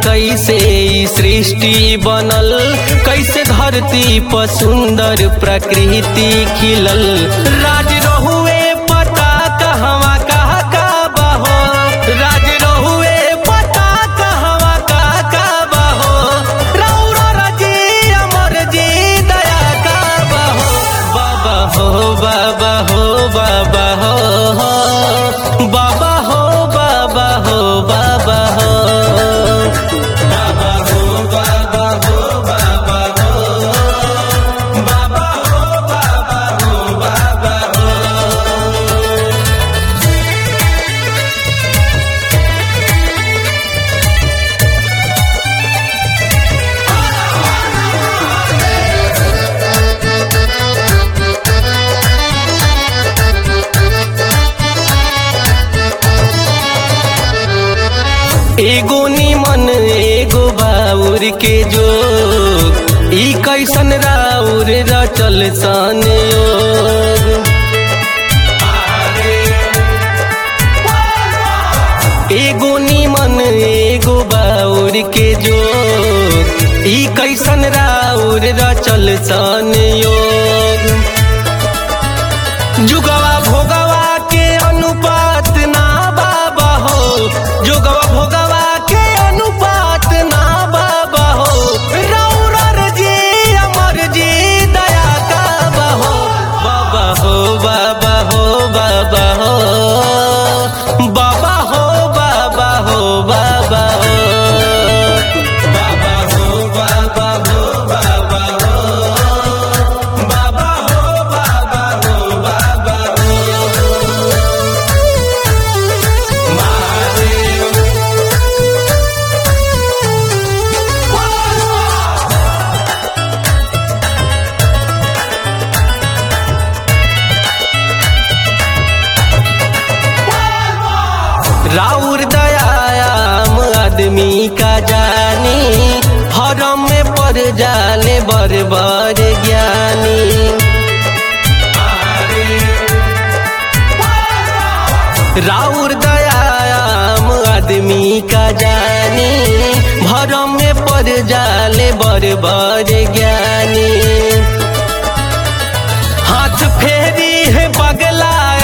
कैसे ई सृष्टि बनल कैसे धरती पर सुंदर प्रकृति खिलल राज रहुए पता कहवा कहा का बहो राज रहुए पता कहवा का का बहो रौरा रजी अमर जी दया का बहो बाबा हो बाबा हो बाबा हो बाबा हो बाबा हो बाबा हो बाबा हो बाबा हो बाबा हो बाबा हो बाबा हो बाबा हो एगो निमन एगो बाउर के जो ई कैसन राउर रचल सन योग एगो निमन एगो बाउर के जो ई कैसन राउर रचल सन योग जुगवा भोगवा के अनुपात ना बाबा हो जुगवा भोगवा के अनुपात ना बाबा हो रौरर जी अमर जी दया का बहो बाबा हो बाबा हो बाबा हो बाबा हो बाबा हो बाबा हो बाबा हो बाबा हो बाबा हो बाबा हो बाबा हो बाबा हो महादेव राउर दयाम आदमी का जानी हरम में पड़ जाले बर बर ज्ञानी राउर दयाम आदमी का जानी भरम में पड़ जाले बर बर ज्ञानी हाथ फेरी है पगला